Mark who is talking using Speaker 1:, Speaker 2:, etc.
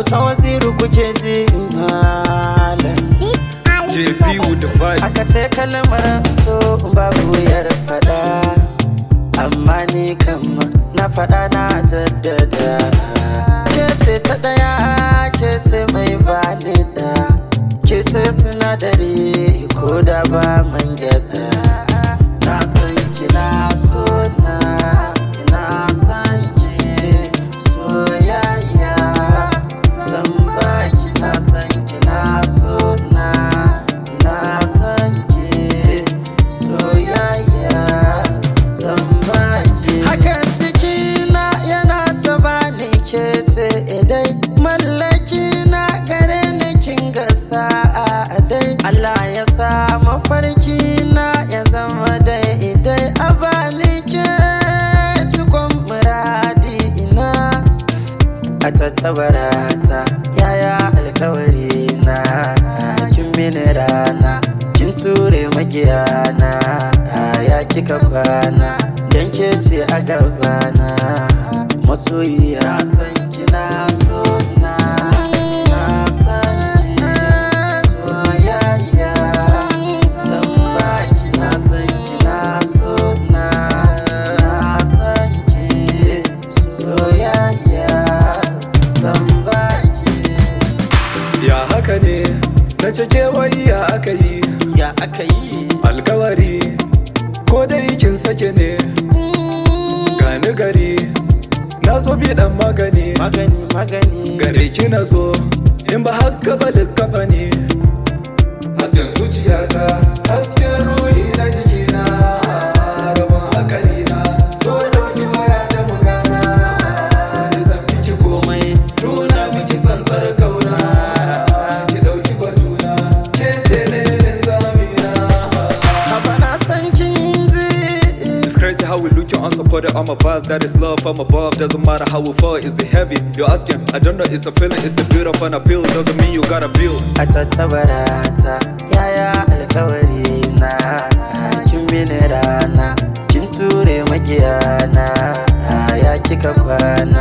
Speaker 1: auta waziru kuke ji malam
Speaker 2: JP with the vibes.
Speaker 1: aka ce kalmar so babu wuyar fada amma ni kama na fada na jaddada ke ce ta daya ke ce mai bani da ke ce sinadari ko da ba man gyada na san kina so na ina san ki soyayya zan ba kina san kina so na ina san ki soyayya zan ba ki hakan cikina yana ta bani ke ce idai mallaki na gare ni kin ga sa'a dai Allah ya sa mafarki na ya zama dai idai a bani ke cikon muradi ina a tattabarata yaya alkawari na kin mini rana kin ture magiyana ya kika kwana dan ke ce a gabana masoyiya na san kina so na na san ki soyayya san baki na san kina so na na san ki soyayya san baki
Speaker 2: Ya haka ne, na cike wai ya aka yi,
Speaker 1: ya aka yi
Speaker 2: alkawari, ko dai kin sake ne, gani gari, na zo bi dan magani,
Speaker 1: magani magani
Speaker 2: gare ki na zo, in ba haka ba likkafa ne. Hasken zuciyata, hasken ruhi na jikina, rabon hakali na, so dauki waya da magana, da zan miki komai, nuna miki tsantsar kauna, ki dauki batuna, ke ce lelin zamina.
Speaker 1: haba na san kin ji
Speaker 2: It's crazy how we look you unsupported on my vibes. That is love from above. Doesn't matter how we fall, is it heavy? You're asking, I don't know, it's a feeling, it's a beautiful and appeal. Doesn't mean you gotta build.
Speaker 1: a tattabarata yaya alkawari na kin mini rana kin ture magiyana ya kika kwana